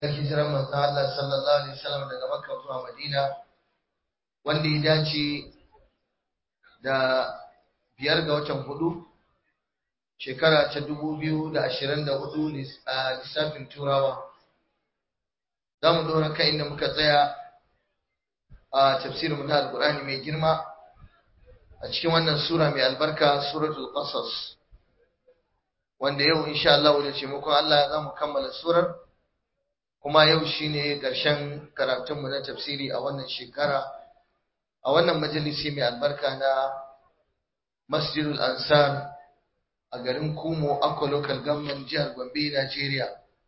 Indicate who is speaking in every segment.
Speaker 1: kan hijirar manzo Allah sallallahu alaihi wasallam daga Makka zuwa Madina wanda ya dace da biyar ga watan hudu shekara ta dubu biyu da ashirin da hudu a lissafin turawa za mu dora kan inda muka tsaya a tafsirin mu na alkur'ani mai girma a cikin wannan sura mai albarka suratul qasas wanda yau insha Allah da taimakon Allah za mu kammala surar kuma yau shine ƙarshen karatunmu na tafsiri a wannan shekara a wannan majalisi mai albarka na Masjidul Ansar a garin Kumo Akwa Local Government jihar Gombe Najeriya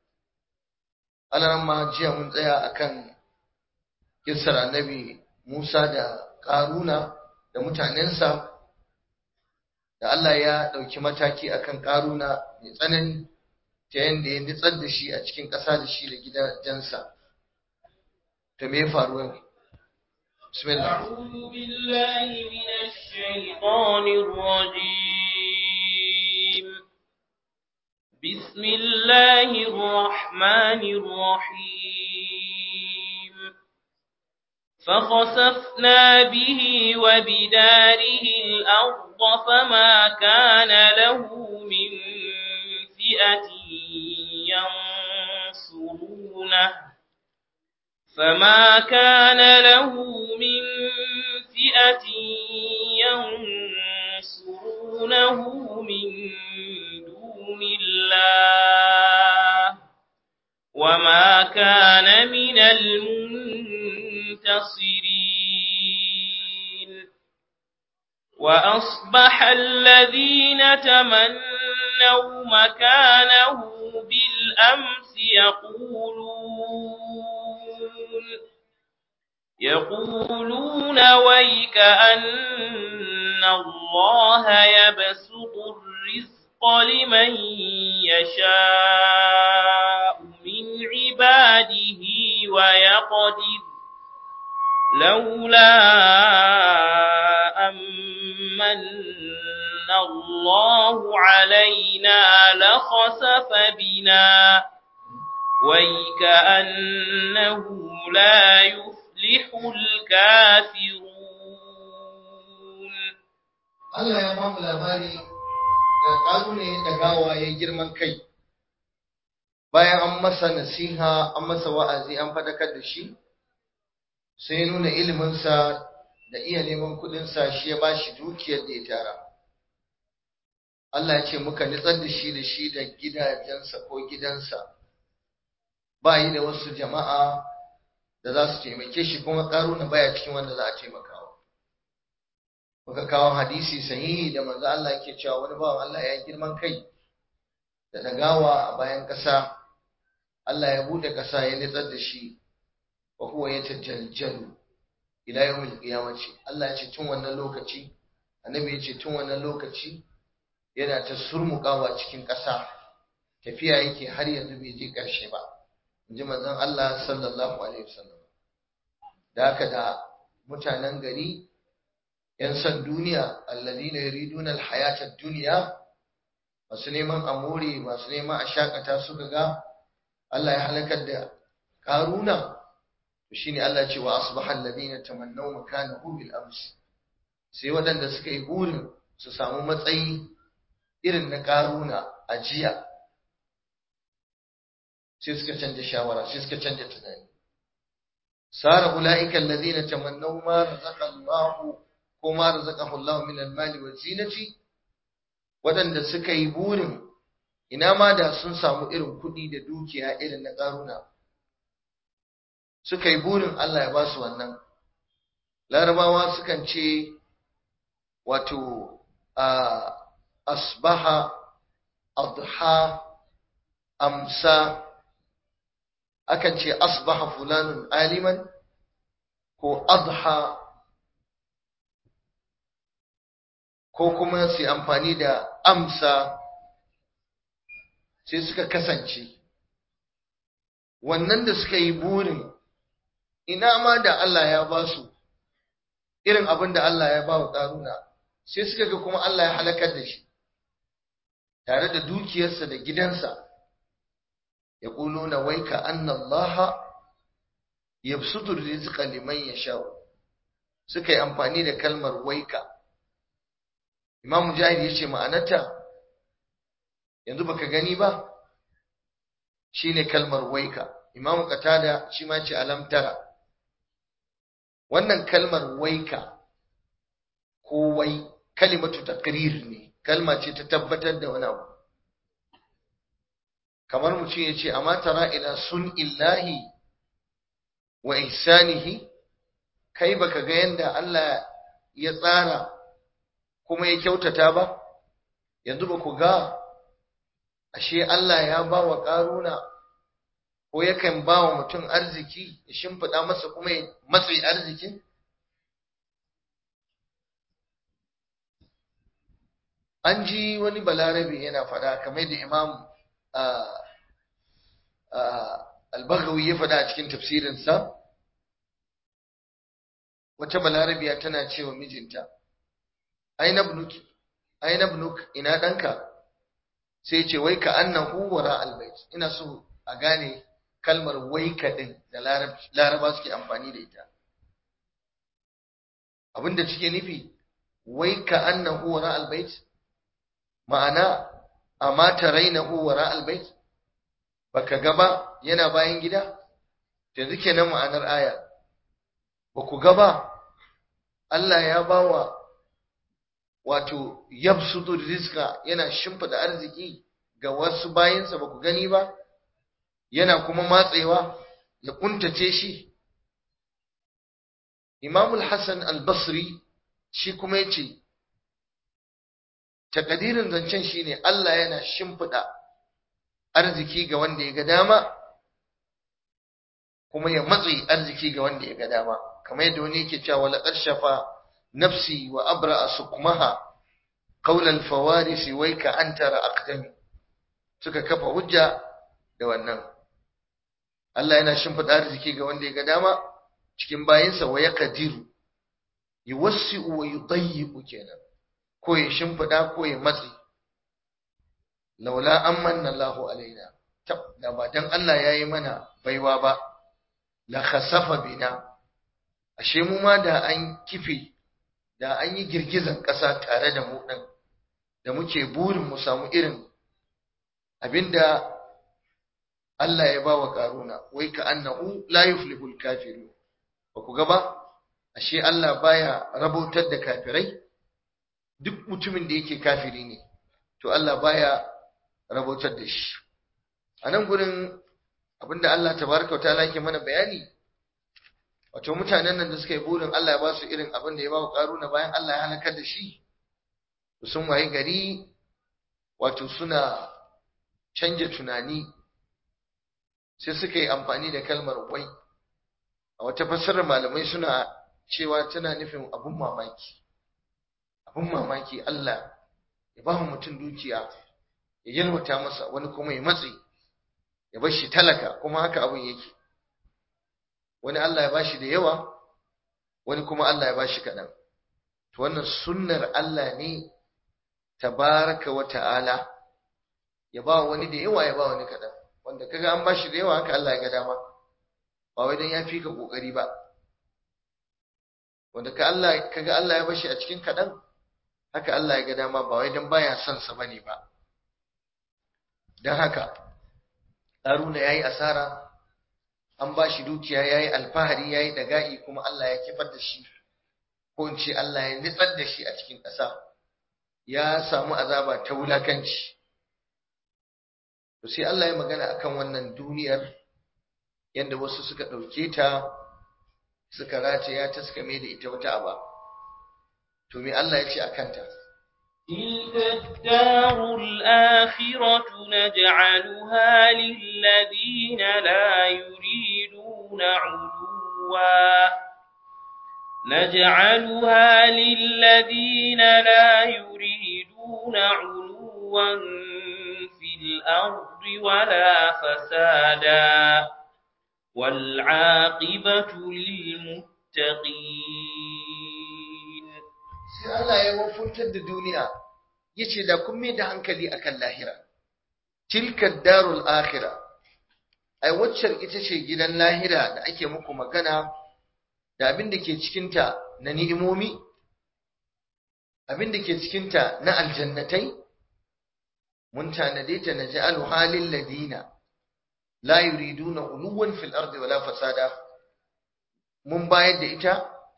Speaker 1: ma jiya mun tsaya akan kissar Annabi Musa da Karuna da mutanensa da Allah ya ɗauki mataki akan Karuna mai tsanani ta yadda ya nitsar da shi a cikin ƙasa da shi da gidajensa ta me faru yau bismillah
Speaker 2: أعوذ بالله من الشيطان الرجيم بسم الله الرحمن الرحيم فخسفنا به وبداره الأرض فما كان له من فئة ينصرونه فما كان له من فئة ينصرونه من دون الله وما كان من المنتصرين وأصبح الذين تمنوا مكانه بالأمس يقولون يقولون ويك أن الله يبسط الرزق لمن يشاء من عباده ويقدر لولا أمن الله علينا لخسف بنا ويكأنه لا يفلح الكافرون
Speaker 1: Allah ya ba mu labari da ƙalune da gawa ya girman kai bayan an masa nasiha an masa wa'azi an fadakar da shi sai ya nuna iliminsa da iya neman kuɗinsa shi ya ba shi dukiyar da ya tara Allah ya ce muka nitsar da shi da shi da gidajensa ko gidansa ba yi da wasu jama'a da za su taimake shi kuma ƙaruna baya cikin wanda za a taimakawa muka kawo hadisi sahihi da manzo Allah yake cewa wani bawan Allah ya girman kai da dagawa a bayan ƙasa Allah ya bude ƙasa ya nitsar da shi wa huwa yatajaljalu ila yawmil qiyamati Allah ya ce tun wannan lokaci annabi ya ce tun wannan lokaci yana ta surmukawa cikin ƙasa tafiya yake har yanzu bai je ƙarshe ba inji manzon Allah sallallahu alaihi wasallam da haka da mutanen gari yan san duniya alladina yuriduna alhayata ad-dunya masu neman amore masu neman a shakata suka ga Allah ya halakar da karuna to shine Allah ce wa asbaha alladina tamannaw makanahu bil ams sai waɗanda suka yi burin su samu matsayi irin na karuna a jiya sai suka canja shawara sai suka canja tunani sara ulaika alladhina tamannaw ma razaqa Allah ko ma razaqahu Allah min al-mali wa zinati wadanda suka yi burin ina ma da sun samu irin kuɗi da dukiya irin na karuna suka yi burin Allah ya ba su wannan larabawa sukan ce wato asbaha adha amsa akan ce asbaha fulanun aliman ko adha ko kuma su amfani da amsa sai suka kasance wannan da suka yi burin ina ma da Allah ya ba su irin abin da Allah ya ba wa ƙaruna sai suka ga kuma Allah ya halakar da shi tare da dukiyarsa da gidansa yaquluna waika anna Allah yabsutu rizqa liman yasha suka yi amfani da kalmar waika Imam Mujahid yace ma'anarta yanzu baka gani ba shine kalmar waika Imam Qatada shi ma ce alam tara wannan kalmar waika ko wai kalimatu taqrir ne kalma ce ta tabbatar da wani abu kamar mutum ya ce amma tara ila sun illahi wa ihsanihi kai baka ga yanda Allah ya tsara kuma ya kyautata ba yanzu ba ku ga ashe Allah ya ba wa ƙaruna ko yakan ba wa mutum arziki ya shimfiɗa masa kuma ya matsayi arzikin an ji wani balarabe yana faɗa kamar da imam albagawi ya faɗa a cikin tafsirinsa wata balarabiya tana cewa mijinta aina bunuk ina ɗanka sai ce wai ka annahu wara albait ina so a gane kalmar wai ka ɗin da laraba suke amfani da ita abinda cike nufi wai ka annahu wara albait ma'ana amma tarainahu wara albait baka gaba yana bayan gida yanzu kenan ma'anar aya ba ku gaba Allah ya bawa wato yabsutu rizqa yana shimfida arziki ga wasu bayinsa ba ku gani ba yana kuma matsewa ya kuntace shi Imam al-Hassan al-Basri shi kuma yace takadirin zancen shine Allah yana shimfida arziki ga wanda ya ga dama kuma ya matsi arziki ga wanda ya ga dama kamar yadda wani yake cewa la qarshafa nafsi wa abra'a sukmaha qawl al-fawaris wayka antara aqdami suka kafa hujja da wannan Allah yana shimfida arziki ga wanda ya ga dama cikin bayinsa wa yaqdiru yuwassi'u wa yudayyiqu kenan ko ya shimfida ko ya matsi laula amanna Allahu alaina tab da ba dan Allah yayi mana baiwa ba la khasafa bina ashe mu ma da an kife da an yi girgizan ƙasa tare da mu ɗin da muke burin mu samu irin abinda Allah ya ba wa ƙaruna wai ka annahu la yuflihul kafiru ba ku ga ba ashe Allah baya rabautar da kafirai duk mutumin da yake kafiri ne to Allah baya rabautar da shi a nan gurin abinda Allah tabaraka ta'ala yake mana bayani wato mutanen nan da suka yi burin Allah ya ba su irin abin da ya ba wa karuna bayan Allah ya halakar da shi sun waye gari wato suna canja tunani sai suka yi amfani da kalmar wai a wata fassarar malamai suna cewa tana nufin abun mamaki abun mamaki Allah ya ba mutum dukiya ya yalwata masa wani kuma ya matse ya bar shi talaka kuma haka abin yake wani Allah ya bashi da yawa wani kuma Allah ya bashi kaɗan to wannan sunnar Allah ne tabaraka wa ta'ala ya ba wani da yawa ya ba wani kaɗan wanda kaga an bashi da yawa haka Allah ya ga dama ba wai dan ya fi ka kokari ba wanda ka Allah kaga Allah ya bashi a cikin kaɗan haka Allah ya ga dama ba wai dan baya son sa bane ba dan haka Haruna yayi asara an ba shi dukiya ya yi alfahari ya yi daga'i kuma Allah ya kifar da shi ko in ce Allah ya nitsar da shi a cikin ƙasa ya samu azaba ta wulakanci to sai Allah ya magana akan wannan duniyar yadda wasu suka ɗauke ta suka rataya ta suka mai da ita wata aba to me Allah ya ce a kanta
Speaker 2: تلك الدار الآخرة نجعلها للذين لا يريدون علوا نجعلها للذين لا يريدون علوا في الأرض ولا فسادا والعاقبة للمتقين
Speaker 1: sai Allah ya wafuntar da duniya yace da kun mai da hankali akan lahira tilka darul akhira ai waccar ita ce gidan lahira da ake muku magana da abin da ke cikinta na ni'imomi abin da ke cikinta na aljannatai mun tanade ta na ja'alu halin ladina la yuriduna uluwan fil ardi wala fasada mun bayar da ita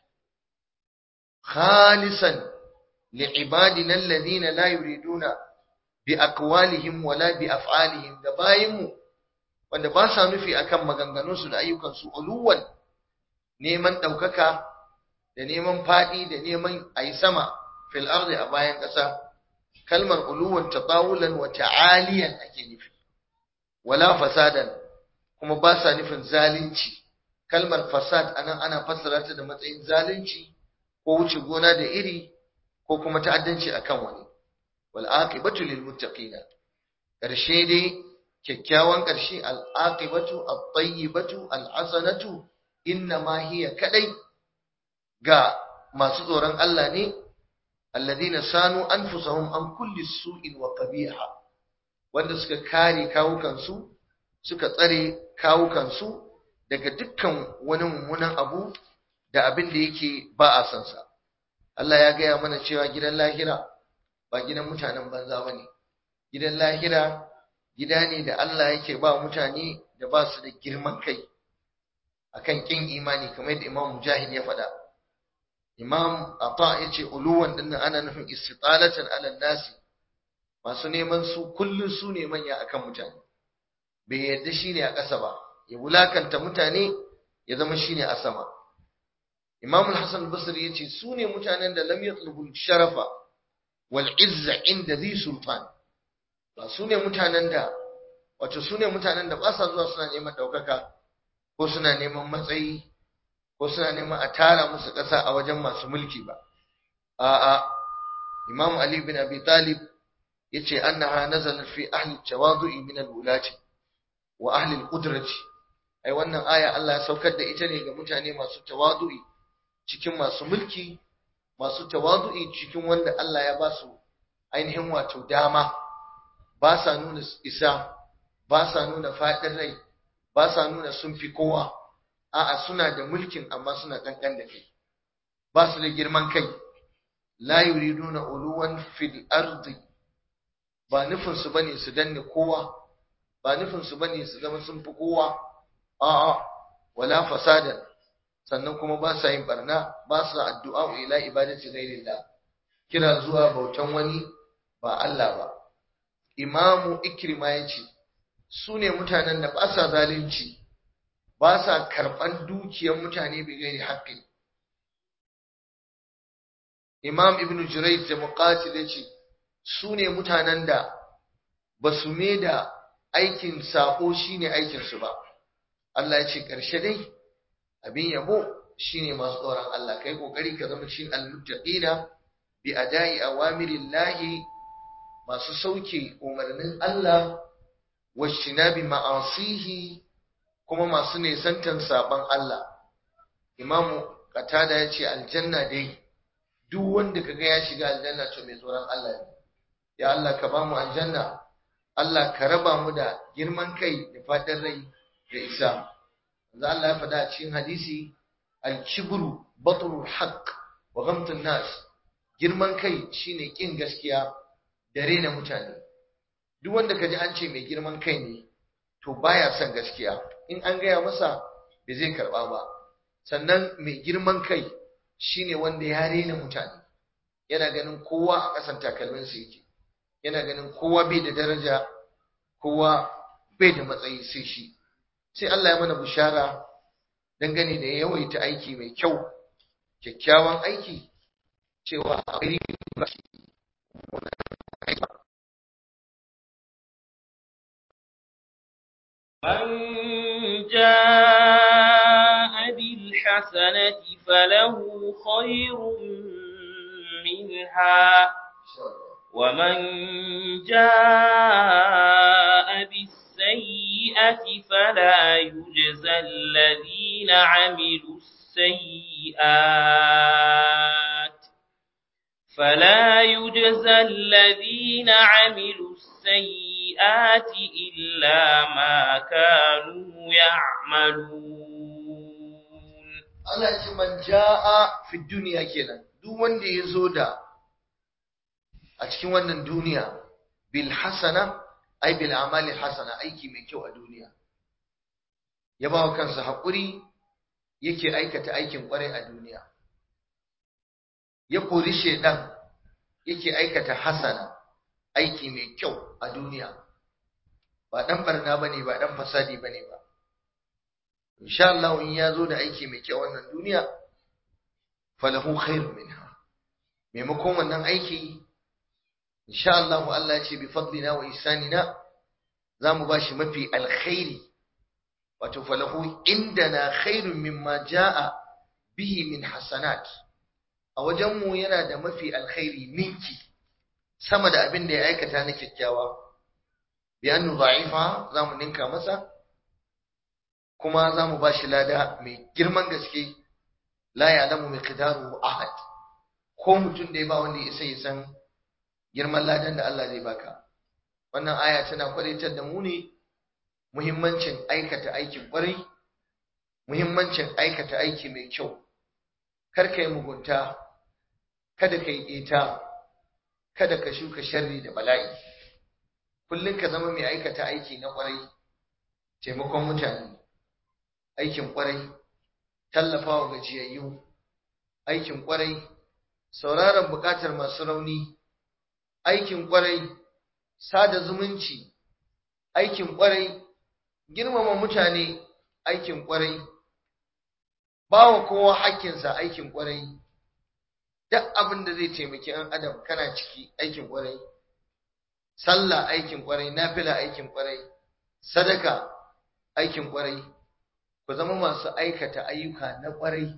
Speaker 1: khalisan li'ibadina alladhina la yuriduna bi aqwalihim wala bi af'alihim da bayinmu wanda ba sa nufi akan maganganunsu da ayyukansu uluwan neman ɗaukaka da neman faɗi da neman a yi sama fil ardi a bayan ƙasa kalmar uluwan tatawulan wa ta'aliyan ake nufi wala fasadan kuma ba sa nufin zalunci kalmar fasad anan ana fassara ta da matsayin zalunci ko wuce gona da iri ko kuma ta'addanci akan wani wal aqibatu lil muttaqina karshe dai kyakkyawan karshe al aqibatu at tayyibatu al hasanatu inna ma hiya kadai ga masu tsoron Allah ne alladhina sanu anfusahum an kulli su'in wa qabiha wanda suka kare kawukansu suka tsare kawukansu daga dukkan wani mummunan abu da abin da yake ba a san sa Allah ya gaya mana cewa gidan lahira ba gidan mutanen banza bane gidan lahira gida ne da Allah yake ba mutane da ba su da girman kai akan kin imani kamar yadda Imam Mujahid ya faɗa Imam Ata yace uluwan dinnan ana nufin istitalatan ala nasi masu neman su kullun su ne manya akan mutane bai yadda shine a ƙasa ba ya wulakanta mutane ya zama shine a sama Imam Al-Hasan Al-Basri yace su ne mutanen da lam yatlubu sharafa wal izza inda zi sultan ba su ne mutanen da wato su ne mutanen da ba sa zuwa suna neman ɗaukaka ko suna neman matsayi ko suna neman a tara musu ƙasa a wajen masu mulki ba a'a Imam Ali bin Abi Talib yace annaha nazalat fi ahli tawadu'i min al-wulati wa ahli al-qudrati ai wannan aya Allah ya saukar da ita ne ga mutane masu tawadu'i cikin masu mulki masu tawadu'i cikin wanda Allah ya ba su ainihin wato dama ba sa nuna isa ba sa nuna faɗin rai ba sa nuna sun fi kowa a'a suna da mulkin amma suna kankan da kai ba su da girman kai la yuriduna uluwan fil ardi ba nufin su bane su danne kowa ba nufin su bane su zama sun fi kowa a'a wala fasadan sannan kuma ba sa yin barna ba sa addu'a ila ibadati ghairillah kira zuwa bautan wani ba Allah ba imamu ikrima yace su ne mutanen da ba sa zalunci ba sa karɓan dukiyar mutane bi gairi haƙƙi imam ibn jurayj da muqatil yace su ne mutanen da ba su me da aikin sako shine aikin su ba Allah ya ce ƙarshe dai abin yabo shine masu tsoron Allah kai kokari ka zama cikin al-muttaqina bi ada'i awamirillahi masu sauke umarnin Allah washinabi ma'asihi kuma masu nesantan saban Allah imamu qatada yace aljanna dai duk wanda kaga ya shiga aljanna to mai tsoron Allah ne ya Allah ka ba mu aljanna Allah ka raba mu da girman kai da fadin rai da isa manzo Allah ya faɗa a cikin hadisi al-kibru batrul haqq wa ghamtun nas girman kai shine kin gaskiya da rena mutane duk wanda kaji an ce mai girman kai ne to baya son gaskiya in an gaya masa bai zai karba ba sannan mai girman kai shine wanda ya rena mutane yana ganin kowa a ƙasan takalminsa yake yana ganin kowa bai da daraja kowa bai da matsayi sai shi sai Allah ya mana bishara dangane da yawaita aiki mai kyau kyakkyawan aiki cewa akwai
Speaker 2: من جاء بالحسنة فله خير منها ومن جاء بالسيئة فلا يجزى الذين عملوا السيئات فلا يجزى الذين عملوا السيئات إلا ما كانوا يعملون
Speaker 1: Allah ce man ja'a fi duniya kenan duk wanda ya zo da a cikin wannan duniya bil hasana ai bil amali hasana aiki mai kyau a duniya ya ba wa kansa haƙuri yake aikata aikin ƙwarai a duniya ya kori shedan yake aikata hasana aiki mai kyau a duniya ba dan barna bane ba dan fasadi bane ba insha Allah in ya zo da aiki mai kyau wannan duniya falahu khairun minha maimakon wannan aiki insha Allah Allah ya ce bi fadlina wa ihsanina zamu bashi mafi alkhairi wato falahu indana khairun mimma jaa bihi min hasanat a wajen mu yana da mafi alkhairi ninki sama da abin da ya aikata na kyakkyawa bi annu da'ifa zamu ninka masa kuma zamu bashi lada mai girman gaske la ya'lamu miqdaruhu ahad ko mutum da ya ba wanda ya isa ya san girman ladan da Allah zai baka wannan aya tana kwaritar da mu ne muhimmancin aikata aikin kwarai muhimmancin aikata aiki mai kyau kar ka yi mugunta kada ka yi ƙeta kada ka shuka sharri da bala'i kullum ka zama mai aikata aiki na kwarai taimakon mutane aikin kwarai tallafawa gajiyayyu aikin kwarai sauraron bukatar masu rauni aikin kwarai sada zumunci aikin kwarai girmama mutane aikin kwarai bawa kowa hakkinsa aikin kwarai duk abin da zai taimaki ɗan adam kana ciki aikin kwarai sallah aikin kwarai nafila aikin kwarai sadaka aikin kwarai ku zama masu aikata ayyuka na kwarai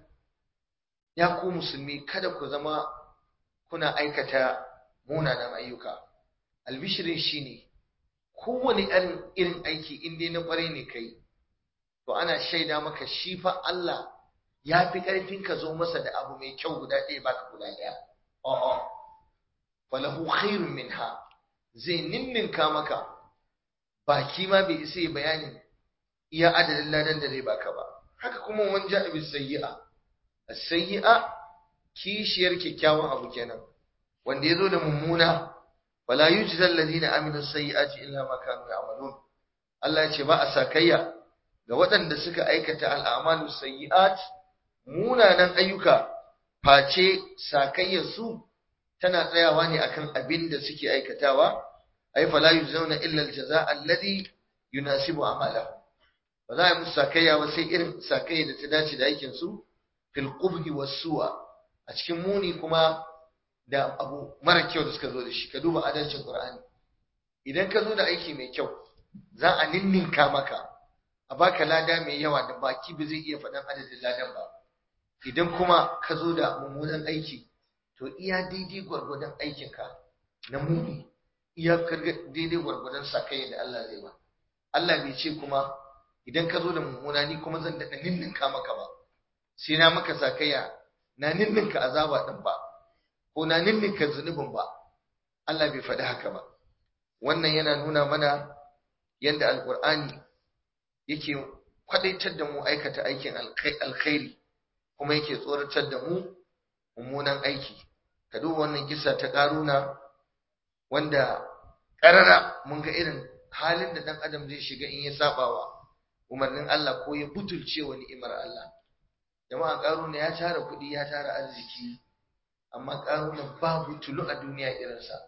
Speaker 1: ya ku musulmi kada ku zama kuna aikata munanan ayyuka albishirin shine kowane irin irin aiki in dai na kwarai ne kai to ana shaida maka shi fa Allah ya fi karfin ka zo masa da abu mai kyau guda ɗaya baka guda ɗaya a'a falahu khairun minha zai ninninka maka baki ma bai isa ya bayanin iya adadin ladan da zai baka ba haka kuma wani ja'a bis sayyi'a as-sayyi'a kishiyar kyakkyawan abu kenan wanda yazo da mummuna wala yujza alladhina aminu sayyi'ati illa ma kanu ya'malun Allah ya ce ba a sakayya ga waɗanda suka aikata al'amalu sayyi'at munanan ayyuka face sakayyar su tana tsayawa ne akan abin da suke aikatawa ay fala yuzawna illa al-jazaa alladhi yunasibu amalahu ba za a musu sakayya ba sai irin sakayya da ta dace da aikin su fil qubhi was su'a a cikin muni kuma da abu mara kyau da suka zo da shi ka duba adalcin qur'ani idan ka zo da aiki mai kyau za a ninninka maka a baka lada mai yawa da baki ba zai iya faɗan adadin ladan ba idan kuma ka zo da mummunan aiki to iya daidai gwargwadon aikinka na muni iya daidai gwargwadon sakayya da Allah zai ba Allah bai ce kuma idan ka zo da mummuna ni kuma zan daɗa ninninka maka ba sai na maka sakayya na ninninka azaba ɗin ba ko na ninninka zunubin ba Allah bai faɗi haka ba wannan yana nuna mana yadda alƙur'ani yake kwadaitar da mu aikata aikin alkhairi kuma yake tsoratar da mu mummunan aiki ka duba wannan kisa ta ƙaruna wanda ƙarara mun ga irin halin da ɗan adam zai shiga in ya sabawa umarnin Allah ko ya butulce wa ni'imar Allah jama'a ƙaruna ya tara kuɗi ya tara arziki amma ƙaruna babu tulu a duniya irinsa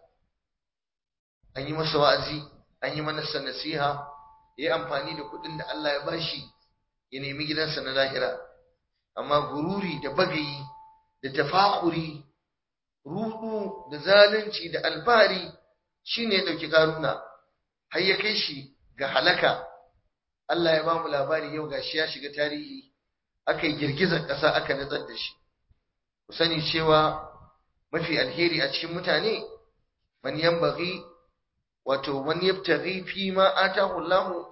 Speaker 1: an yi masa wa'azi an yi masa nasiha ya yi amfani da kuɗin da Allah ya bashi ya nemi gidansa na lahira amma gururi da bagayi da tafakuri rudu da zalunci da alfahari shine ya ɗauki ƙaruna har ya kai shi ga halaka Allah ya ba mu labari yau gashi ya shiga tarihi aka yi girgizar ƙasa aka natsar da shi ku sani cewa mafi alheri a cikin mutane man yambaghi wato man yabtaghi fi ma atahu Allah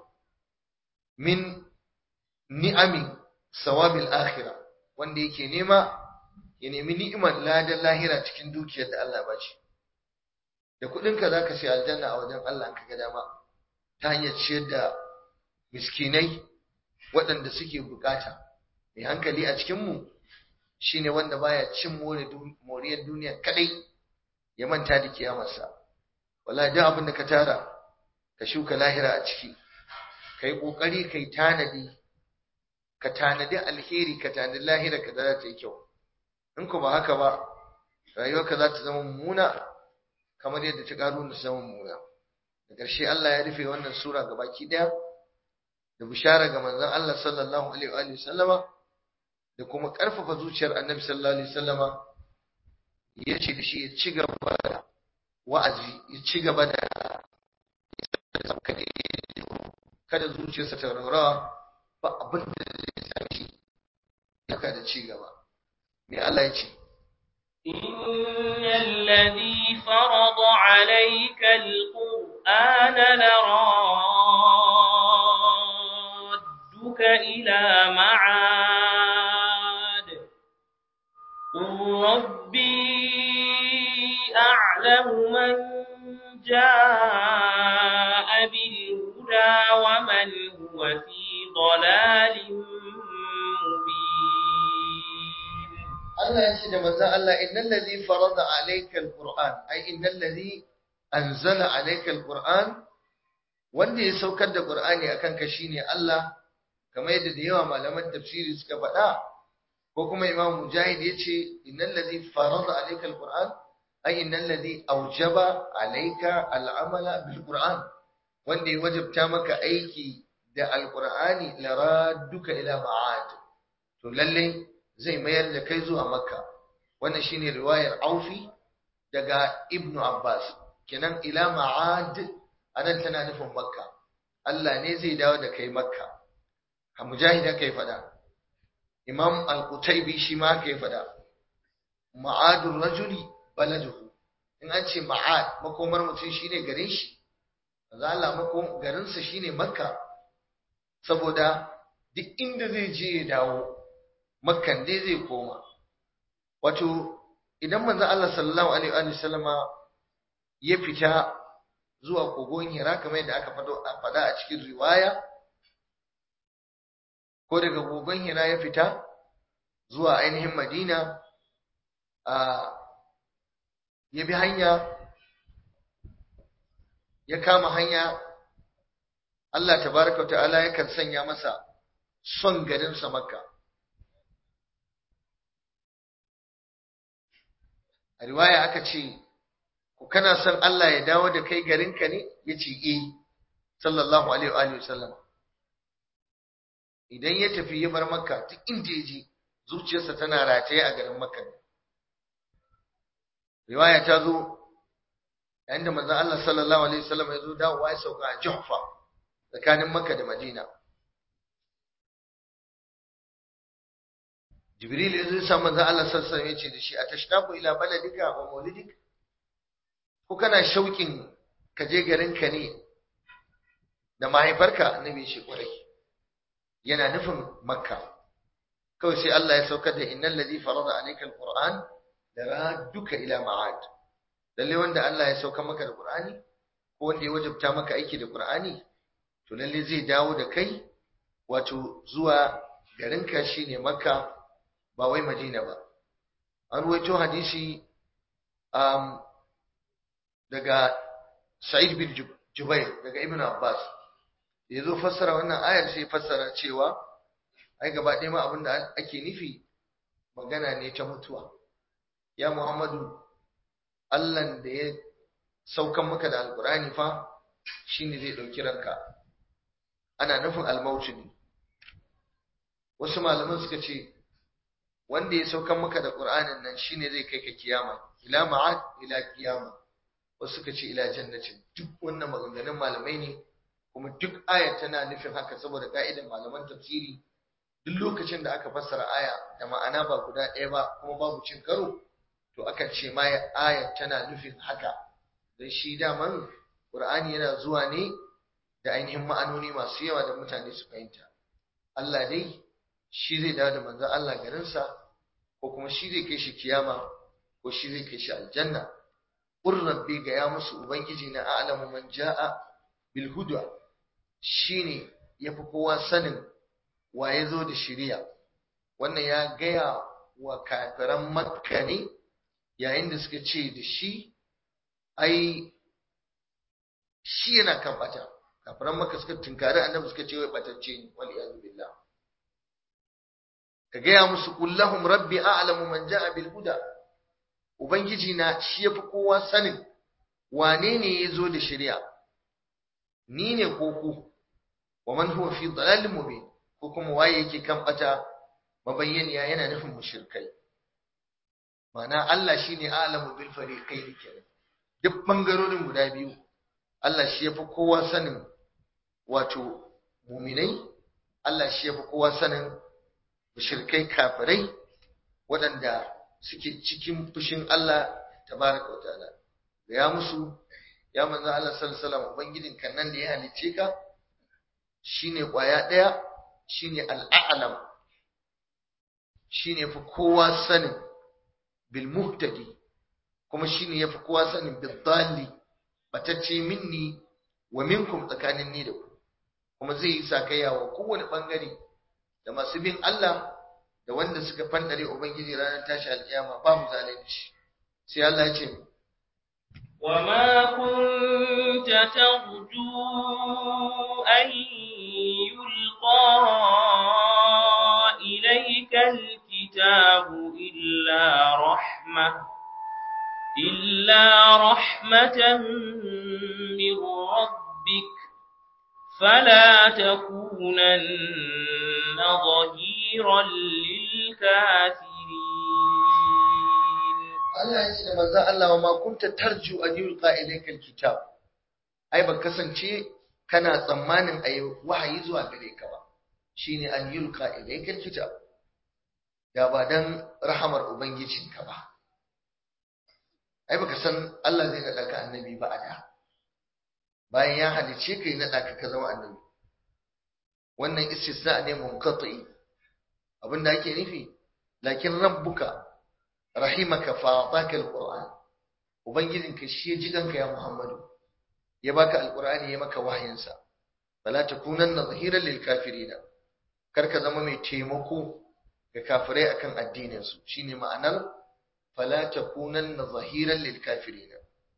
Speaker 1: min ni'ami sawabil akhirah wanda yake nema ya nemi ni'imar ladan lahira cikin dukiyar da Allah ba shi da kuɗinka za ka sai aljanna a wajen Allah ka ga dama ta hanyar ciyar da miskinai waɗanda suke bukata mai hankali a cikinmu shine wanda baya cin moriyar duniya kadai ya manta da kiyamarsa wala duk abin da ka tara ka shuka lahira a ciki kai kokari kai tanadi ka tanadi alheri ka tanadi lahira ka za ta yi kyau in ku ba haka ba rayuwarka za ta zama mummuna kamar yadda ta karu ta zama mummuna da ƙarshe Allah ya rufe wannan sura gabaki daya da bishara ga manzon Allah sallallahu alaihi wa sallama da kuma ƙarfafa zuciyar Annabi sallallahu alaihi wasallama ya ce da shi ya ci gaba da wa'azi ya ci gaba da kada zuciyarsa ta raurawa ba abin da zai sami shi haka da ci gaba me Allah ya ce
Speaker 2: إن الذي فرض عليك القرآن لرادك إلى معاد قل ربي أعلم من جاء بالهدى ومن هو في ضلال مبين
Speaker 1: Allah ya ce da manzon Allah innal ladhi farada alayka alquran ay innal ladhi anzala alayka alquran wanda ya saukar da qur'ani akan ka shine Allah kamar yadda da yawa malaman tafsiri suka faɗa ko kuma imam mujahid yace innal ladhi farada alayka alquran ay innal ladhi awjaba alayka al'amala bilquran wanda ya wajabta maka aiki da alqur'ani laraduka ila ma'ad to lalle zai mayar da kai zuwa makka wannan shine riwayar aufi daga ibnu abbas kenan ila ma'ad anan tana nufin makka Allah ne zai dawo da kai makka a mujahid haka ya faɗa imam al-qutaybi shi ma haka ya faɗa ma'adur rajuli baladuhu in an ce ma'ad makomar mutum shine garin shi manzo Allah makom garinsa shine makka saboda duk inda zai je ya dawo makkan dai zai koma wato idan manzo Allah sallallahu alaihi wa sallama ya fita zuwa kogon Hira kamar yadda aka faɗa a cikin riwaya ko daga kogon Hira ya fita zuwa ainihin Madina a ya bi hanya ya kama hanya Allah tabaraka wa ta'ala yakan sanya masa son garinsa Makka a riwaya aka ce ku kana son Allah ya dawo da kai garinka ne yace eh sallallahu alaihi wa alihi wasallam idan ya tafi ya bar makka duk inda ya je zuciyarsa tana rataye a garin makka riwaya ta zo yayin da manzon Allah sallallahu alaihi wasallam ya zo dawowa ya sauka a Juhfa tsakanin makka da Madina Jibril ya zo ya samu manzon Allah sallallahu alaihi wasallam ya ce da shi atashtabu ila baladika wa maulidik ko kana shauƙin ka je garinka ne da mahaifarka annabi shi kwarai yana nufin makka kawai sai Allah ya saukar da innal ladhi farada alayka alquran da radduka ila ma'ad lalle wanda Allah ya sauka maka da qur'ani ko wanda ya wajabta maka aiki da qur'ani to lalle zai dawo da kai wato zuwa garinka shine makka ba wai madina ba an ruwaito hadisi um, daga Sa'id bin Jubair daga Ibn Abbas ya zo fassara wannan ayar sai fassara cewa ai gaba ɗaya ma abin da ake nufi magana ne ta mutuwa ya Muhammadu Allahn da ya saukan maka da alkurani fa shine zai ɗauki ranka ana nufin almautu ne wasu malaman suka ce wanda ya saukan maka da ƙur'anin nan shine zai kai ka kiyama ila ma'ad ila kiyama wasu suka ce ila jannatin duk wannan maganganun malamai ne kuma duk ayar tana nufin haka saboda ka'idar malaman tafsiri duk lokacin da aka fassara aya da ma'ana ba guda ɗaya ba kuma babu cin karo to akan ce ma ayar tana nufin haka don shi daman Qur'ani yana zuwa ne da ainihin ma'anoni masu yawa da mutane su fahimta Allah dai shi zai dawo da manzon Allah garinsa ko kuma shi zai kai shi kiyama ko shi zai kai shi aljanna qur rabbi ga ya musu ubangiji na a'lamu man jaa bil huda shine yafi kowa sanin wa ya zo da shiriya wannan ya gaya wa kafiran makka ne yayin da suka ce da shi ai shi yana kan bata kafiran makka suka tunkari annabi suka ce wai batacce ne wal iyadu billah ka gaya musu kullahum rabbi a'lamu man ja'a bil huda ubangiji na shi yafi kowa sanin wane ne ya zo da shari'a ni ne ko ku wa man huwa fi dalalin mubin ko kuma waye yake kan bata mabayyaniya yana nufin mushrikai ma'ana Allah shine a'lamu bil fariqain kenan duk bangarorin guda biyu Allah shi yafi kowa sanin wato muminai Allah shi yafi kowa sanin mushrikai kafirai waɗanda suke cikin fushin Allah tabaraka wa ta'ala ya musu ya manzo Allah sallallahu alaihi wasallam ubangijin kan nan da ya halice ka shine kwaya daya shine al-a'lam shine fi kowa sanin bil muhtadi kuma shine yafi kowa sanin bil dalli batacce minni wa minkum tsakanin ni da ku kuma zai yi sakayya wa kowane bangare da masu bin Allah da wanda suka fandare ubangiji ranar tashi alkiyama babu zalunci sai Allah ya ce
Speaker 2: وما كنت ترجو أن يلقى إليك الكتاب إلا رحمة إلا رحمة من ربك فلا تكونن ظهيرا للكافرين
Speaker 1: Allah ya ce da manzon Allah wa ma kunta tarju an yulqa ilayka alkitab ai ba kasance kana tsammanin ayi wahayi zuwa gare ka ba shine an yulqa ilayka alkitab da ba dan rahamar ubangijinka ba ai baka san Allah zai nada ka annabi ba a da bayan ya halice kai nada ka ka zama annabi wannan istisna ne munqati abinda ake nufi lakin rabbuka rahimaka fa ataka alquran ubangijinka shi ya ji ganka ya muhammadu ya baka alqurani ya maka wahayinsa fala takunanna zahiran lil kafirin karka zama mai taimako ga kafirai akan addinin su shine ma'anar fala takunanna zahiran lil kafirin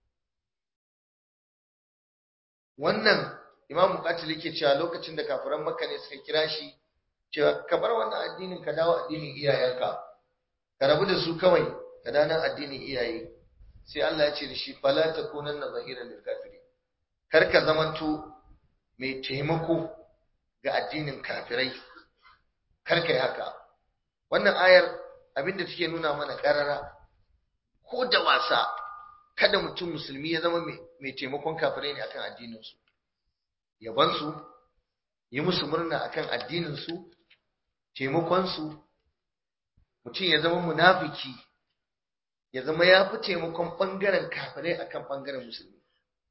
Speaker 1: wannan imamu qatil yake cewa lokacin da kafiran makka ne suka kira shi cewa ka bar wannan addinin ka dawo addinin iyayenka ka rabu da su kawai ka dana addinin iyaye sai Allah ya ce da shi fala takunanna zahiran lil kafirin kar ka zamanto mai taimako ga addinin kafirai kar ka yi haka wannan ayar abinda take nuna mana karara ko da wasa kada mutum musulmi ya zama mai taimakon kafirai ne akan addinin su yaban su yi musu murna akan addinin su taimakon su mutum ya zama munafiki ya zama ya fi taimakon ɓangaren kafirai akan ɓangaren musulmi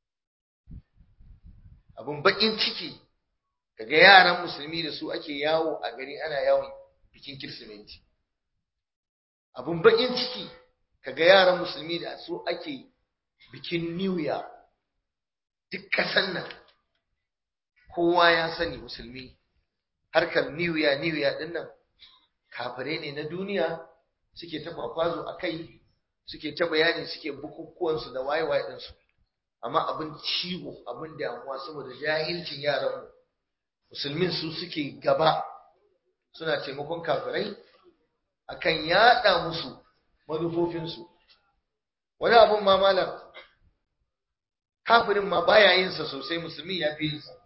Speaker 1: abin baƙin ciki kaga yaran musulmi da su ake yawo a gari ana yawon bikin kirsimeti abin baƙin ciki kaga yaran musulmi da su ake bikin new year duk kasan nan kowa ya sani musulmi harkar new year new year din nan kafirai ne na duniya suke ta kwakwazo a kai suke ta bayani suke bukukuwansu da waye-waye ɗinsu amma abin ciwo abin damuwa saboda jahilcin yaranmu musulmin su suke gaba suna taimakon kafirai akan yaɗa musu manufofinsu wani abin ma malam kafirin ma baya yin sa sosai musulmi ya fi yin sa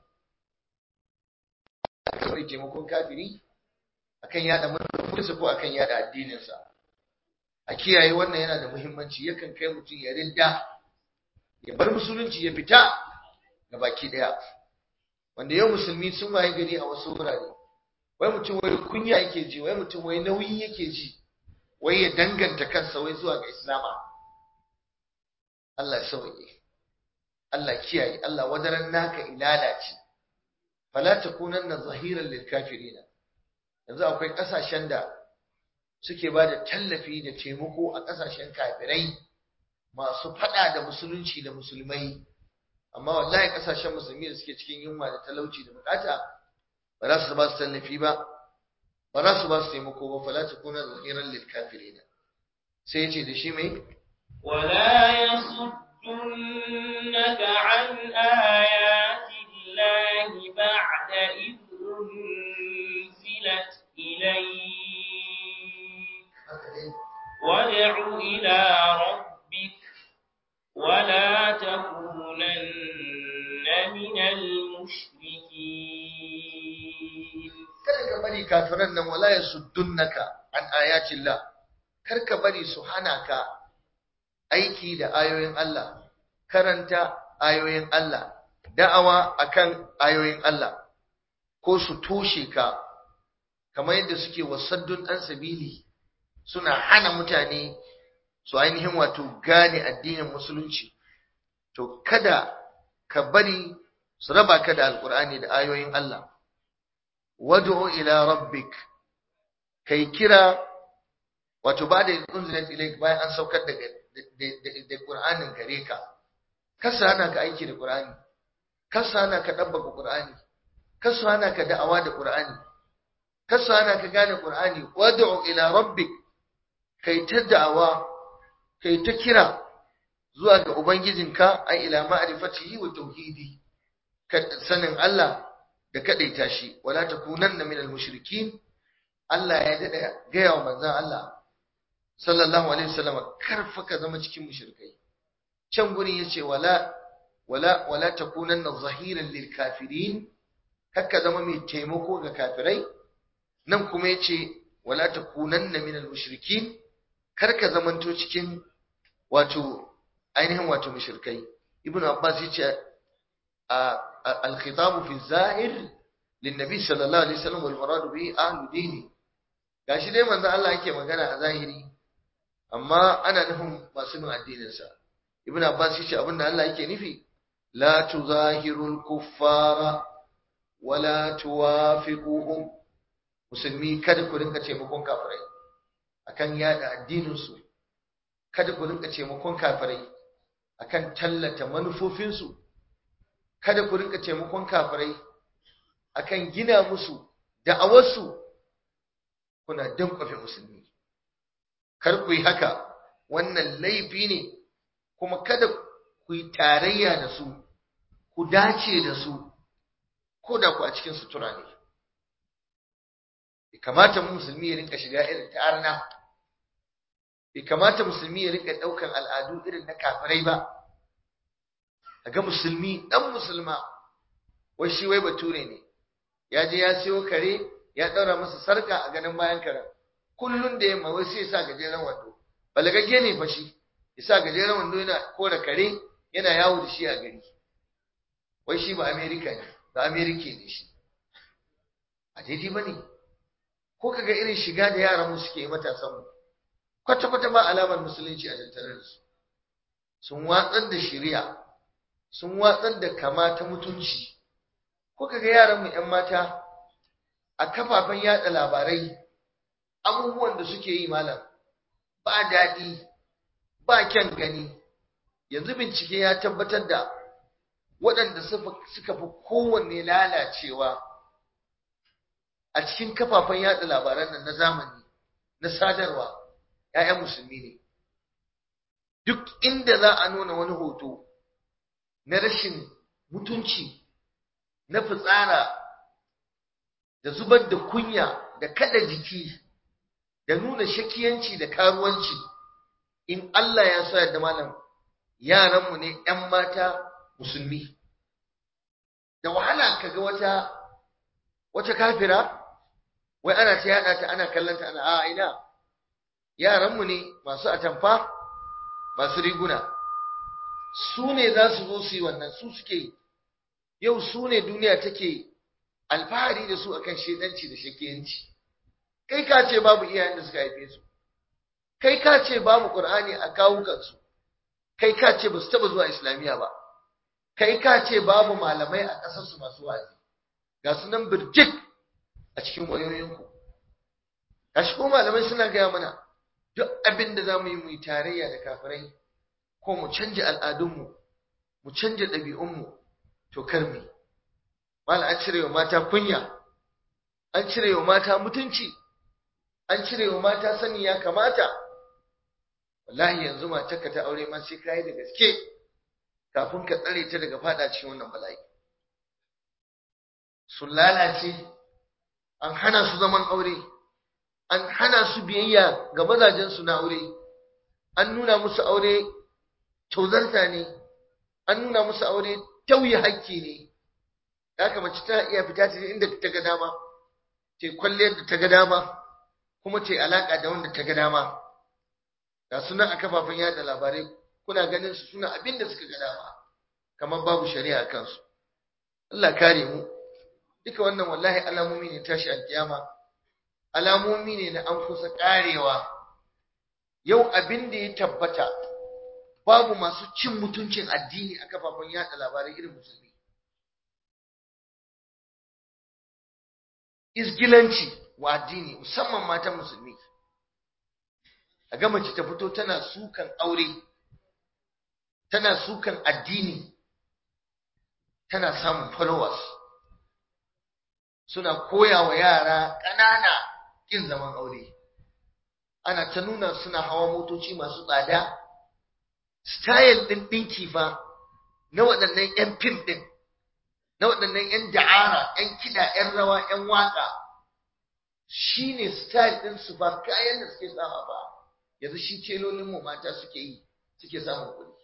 Speaker 1: kawai taimakon kafiri akan yada manufofinsa ko akan yada addininsa a kiyaye wannan yana da muhimmanci yakan kai mutum ya ridda ya bar musulunci ya fita ga baki daya wanda yau musulmi sun waye gari a wasu wurare wai mutum wai kunya yake ji wai mutum wai nauyi yake ji wai ya danganta kansa wai zuwa ga islama Allah ya sauke Allah kiyaye Allah wadaran naka ilala ce fala takunanna zahiran lil kafirin yanzu akwai kasashen da suke ba da tallafi da taimako a kasashen kafirai masu fada da musulunci da musulmai amma wallahi kasashen musulmi da suke cikin yunwa da talauci da bukata ba za su ba su tallafi ba ba za su ba su taimako ba fala takuna zahiran lil kafirin sai yace da shi mai
Speaker 2: ولا يصدنك عن آيات الله بعد إذ أنزلت إليك وادع إلى ربك ولا تكونن من المشركين
Speaker 1: kada ka bari kafiran nan wala yasuddunaka an ayatillah kar ka bari su hana ka aiki da ayoyin Allah karanta ayoyin Allah da'awa akan ayoyin Allah ko su toshe ka kamar yadda suke wasaddun an sabili suna hana mutane su ainihin wato gane addinin musulunci to kada ka bari su raba ka da alkur'ani da ayoyin Allah wad'u ila rabbik kai kira wato ba da unzilat ilayk bayan an saukar da da Qur'anin gare ka kasa hana ka aiki da Qur'ani kasa hana ka dabbaka Qur'ani kasa hana ka da'awa da Qur'ani kasa hana ka gane Qur'ani wad'u ila rabbik kai ta da'awa kai ta kira zuwa ga ubangijinka ai ila ma'rifatihi wa tauhidi ka sanin Allah da kadaita shi wala takunanna minal mushrikin Allah ya dada gaya wa manzon Allah sallallahu alaihi wasallam karfa ka zama cikin mushrikai can gurin yace wala wala wala takunanna zahiran lil kafirin kakka zama mai taimako ga kafirai nan kuma yace wala takunanna minal mushrikin karka zamanto cikin wato ainihin wato mushrikai ibnu abbas yace al-khitab fi zahir lin nabi sallallahu alaihi wasallam wal murad bihi ahlu dini gashi dai manzo Allah yake magana a zahiri amma ana nufin masu bin addininsa ibn abbas yace abinda Allah yake nufi la tuzahirul kuffara wala tuwafiquhum musulmi kada ku rinka taimakon kafirai akan yada addinin su kada ku rinka taimakon kafirai akan tallata manufofin su kada ku rinka taimakon kafirai akan gina musu da'awarsu kuna dankwafe musulmi kar ku yi haka wannan laifi ne kuma kada ku yi tarayya da su ku dace da su ko da ku a cikin sutura ne bai kamata musulmi ya rinka shiga irin ta arna bai kamata musulmi ya rinka ɗaukan al'adu irin na kafirai ba a ga musulmi ɗan musulma wai shi wai bature ne ya je ya siyo kare ya ɗaura masa sarka a ganin bayan karen kullun da yamma wai sai sa gajeren wando balagagge ne fa shi yasa gajeren wando yana kora kare yana yawo da shi a gari wai shi ba america ne ba america ne shi a daidai ba ne ko kaga irin shiga da yaran mu suke matasan mu kwata kwata ba alamar musulunci a tattare da su sun watsar da shari'a sun watsar da kama ta mutunci ko kaga yaran mu yan mata a kafafen yada labarai abubuwan da suke yi malam ba daɗi ba kyan gani yanzu bincike ya tabbatar da waɗanda suka fi kowanne lalacewa a cikin kafafen yada labaran nan na zamani na sadarwa ‘ya'yan musulmi ne duk inda za a nuna wani hoto na rashin mutunci na fitsara da zubar da kunya da kada jiki da nuna shakiyanci da karuwanci in Allah ya so yadda malam yaranmu ne ‘yan mata musulmi da wahala kaga wata wata kafira wai ana ta yada ta ana kallanta ana a ina yaranmu ne masu atamfa masu riguna su ne za su zo su yi wannan su suke yau su ne duniya take alfahari da su akan shedanci da shakiyanci kai ka ce babu iyayen da suka haife su kai ka ce babu qur'ani a kawukansu kai ka ce ba su taba zuwa islamiya ba kai ka ce babu malamai a ƙasar su masu wa'azi ga su nan birjik a cikin wayoyinku gashi ko malamai suna gaya mana duk abin da za mu yi mu yi tarayya da kafirai ko mu canja al'adunmu mu canja ɗabi'unmu to kar mu mala an cire wa mata kunya an cire wa mata mutunci an cire wa mata sani ya kamata wallahi yanzu matarka ta aure ma sai kai da gaske kafin ka tsare ta daga fada cikin wannan bala'i sun lalace an hana su zaman aure an hana su biyayya ga mazajensu na aure an nuna musu aure tauzarta ne an nuna musu aure tauye hakki ne haka mace tana iya fita ta inda ta ga dama ta kwalliyar da ta ga dama kuma ta alaka da wanda ta ga dama ga sunan a kafafen yada labarai kuna ganin su suna abin da suka ga dama kamar babu shari'a a kansu Allah kare mu duka wannan wallahi alamomi ne tashi alkiyama alamomi ne na an kusa karewa yau abin da ya tabbata babu masu cin mutuncin addini a kafafen yada labarai irin musulmi isgilanci wa addini musamman matan musulmi a ga mace ta fito tana sukan aure tana sukan addini tana samun followers suna koya wa yara ƙanana ƙin zaman aure ana ta nuna suna hawa motoci masu tsada style ɗin ɗinki fa na waɗannan 'yan fim ɗin na waɗannan 'yan da'ara 'yan kiɗa 'yan rawa 'yan waƙa shi ne style ɗin su ba kayan da suke sama ba yanzu shi telolin mu mata suke yi suke samun kuɗi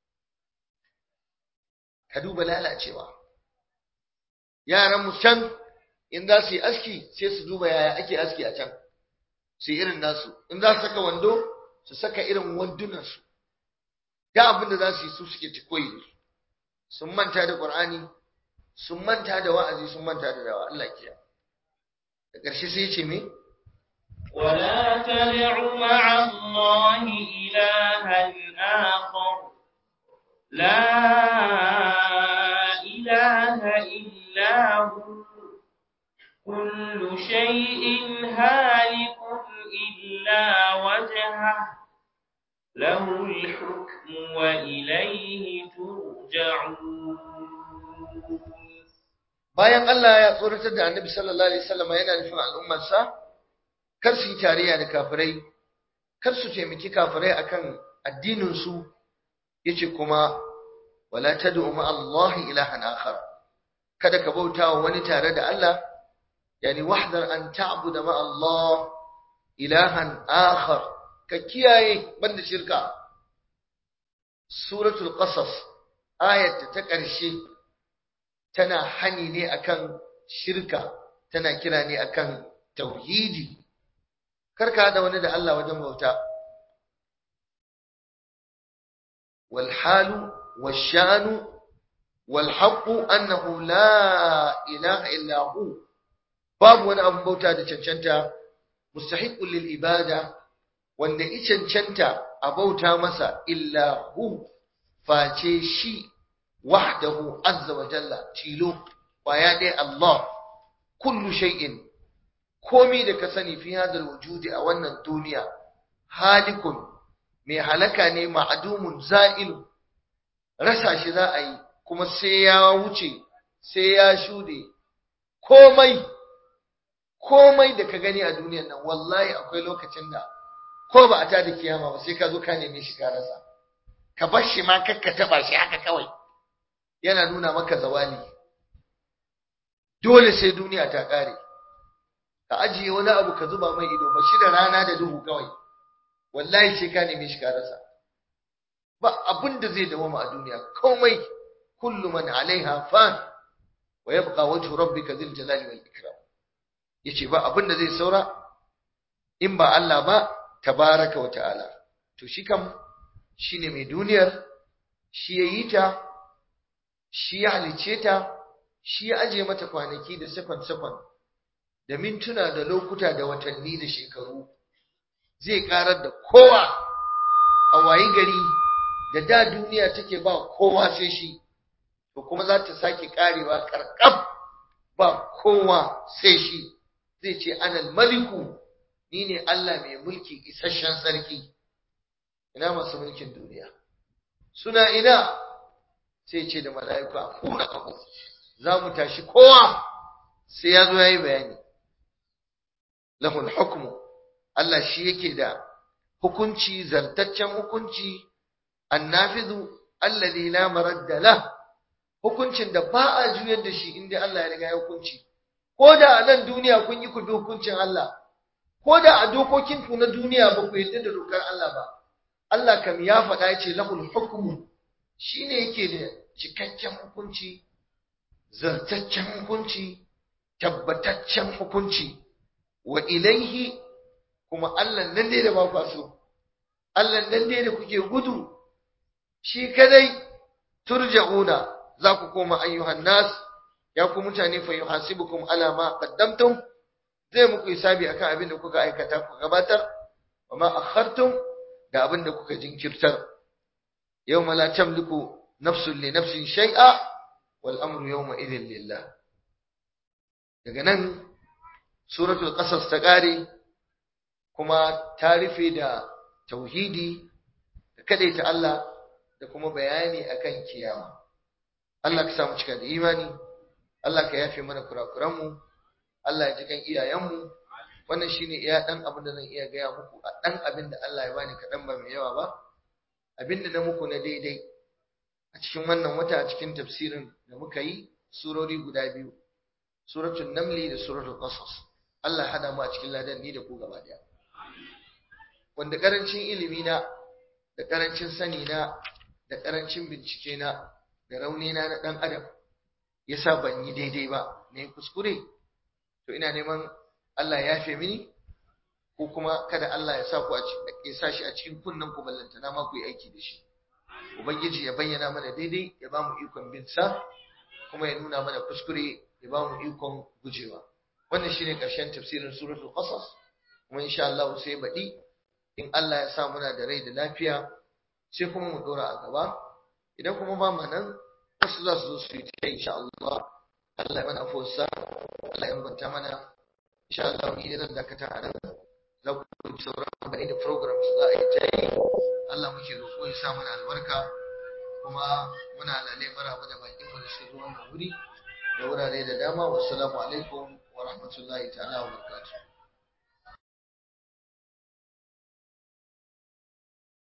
Speaker 1: ka duba lalacewa yaran mu can in za su yi aski sai su duba yaya ake aski a can su yi irin nasu in za su saka wando su saka irin wandunansu da abin da za su yi su suke ci koyi sun manta da qur'ani sun manta da wa'azi sun manta da dawa Allah kiya da ƙarshe sai ya ce me
Speaker 2: ولا تدع مع الله إلها آخر لا إله إلا هو كل شيء هالك إلا وجهه له الحكم وإليه ترجعون
Speaker 1: bayan Allah ya tsoratar da Annabi sallallahu alaihi wasallam yana nufin al'ummarsa kar su yi tarayya da kafirai kar su taimaki kafirai akan addinin su yace kuma wala tad'u ma Allah ilahan akhar kada ka bauta wa wani tare da Allah yani wahdar an ta'budu ma Allah ilahan akhar ka kiyaye banda shirka suratul qasas ayat ta ƙarshe tana hani ne akan shirka tana kira ne akan tauhidi karka da wani da Allah wajen bauta wal halu washanu wal haqqu annahu la ilaha illa hu babu wani abun bauta da cancanta mustahiqqul lil ibada wanda i cancanta a bauta masa illa hu face shi wahdahu azza wa jalla tilo kwaya dai Allah kullu shay'in komi da ka sani fi hadal wujudi a wannan duniya halikun mai halaka ne ma'adumun za'il rasa shi za a yi kuma sai ya wuce sai ya shude komai komai da ka gani a duniyar nan wallahi akwai lokacin da ko ba a tada kiyama ba sai ka zo ka neme shi ka rasa ka bar shi ma kakka taba shi haka kawai yana nuna maka zawali dole sai duniya ta kare ka ajiye wani abu ka zuba mai ido ba shi da rana da duhu kawai wallahi sai ka neme shi ka rasa ba abin da zai dawama a duniya komai kullu man alaiha fan wa yabqa wajhu rabbika dhil jalali wal ikram yace ba abin da zai saura in ba Allah ba tabaraka wa ta'ala to shi kam shine mai duniyar shi yayi ta shi ya halice ta shi ya aje mata kwanaki da second second da mintuna da lokuta da watanni da shekaru zai karar da kowa a wayi gari da da duniya take ba kowa sai shi to kuma za ta sake karewa karkab ba kowa sai shi zai ce anal maliku ni ne Allah mai mulki isasshen sarki ina masu mulkin duniya suna ina sai ce da mala'iku a kura kaho za mu tashi kowa sai ya zo ya yi bayani lahul hukmu Allah shi yake da hukunci zartaccen hukunci annafizu alladhi la maradda lah hukuncin da ba a juyar da shi inda Allah ya riga ya hukunci ko da a nan duniya kun yi ku bi hukuncin Allah ko da a dokokin ku na duniya ba ku yarda da dokar Allah ba Allah kam ya faɗa ya ce lahul hukmu shine yake da cikakken hukunci zartaccen hukunci tabbataccen hukunci wa ilaihi kuma Allah nan dai da ba ku so Allah nan dai da kuke gudu shi kadai turja'una za ku koma ayyuhan nas ya ku mutane fa yuhasibukum ala ma qaddamtum zai muku hisabi akan abin da kuka aikata ku gabatar wa ma akhartum da abin da kuka jinkirtar yawma la tamliku nafsun li nafsin shay'a wal amru yawma idhin lillah daga nan suratul qasas ta kare kuma ta rufe da tauhidi da kadaita Allah da kuma bayani akan kiyama Allah ka samu cika da imani Allah ka yafe mana kurakuranmu Allah ya ji kan iyayenmu wannan shine iya dan abin da zan iya gaya muku a dan abin da Allah ya bani kaɗan ba mai yawa ba abin da na muku na daidai a cikin wannan wata a cikin tafsirin da muka yi surori guda biyu suratul namli da suratul qasas Allah hada mu a cikin ladan ni da ku gaba daya wanda karancin ilimi na da karancin sani na da karancin bincike na da rauni na na dan adam yasa ban yi daidai ba ne kuskure to ina neman Allah ya yafe mini ko kuma kada Allah ya sa ku a ya sa shi a cikin kunnen ku ballantana ma ku yi aiki da shi ubangiji ya bayyana mana daidai ya ba mu ikon bin sa kuma ya nuna mana kuskure ya ba mu ikon gujewa wannan shine karshen tafsirin suratul qasas kuma insha Allah sai baɗi in Allah ya sa muna da rai da lafiya sai kuma mu dora a gaba idan kuma ba mu nan wasu za su zo su yi ta insha Allah Allah ya mana afuwarsa Allah ya inganta mana insha Allah ni zan dakata a nan za ku yi sauran bani da program za a yi ta yi Allah muke roƙo ya sa mana albarka kuma muna lalle maraba da bakin mu da suka zo wannan wuri da wurare da dama wassalamu alaikum wa rahmatullahi ta'ala wa barakatuh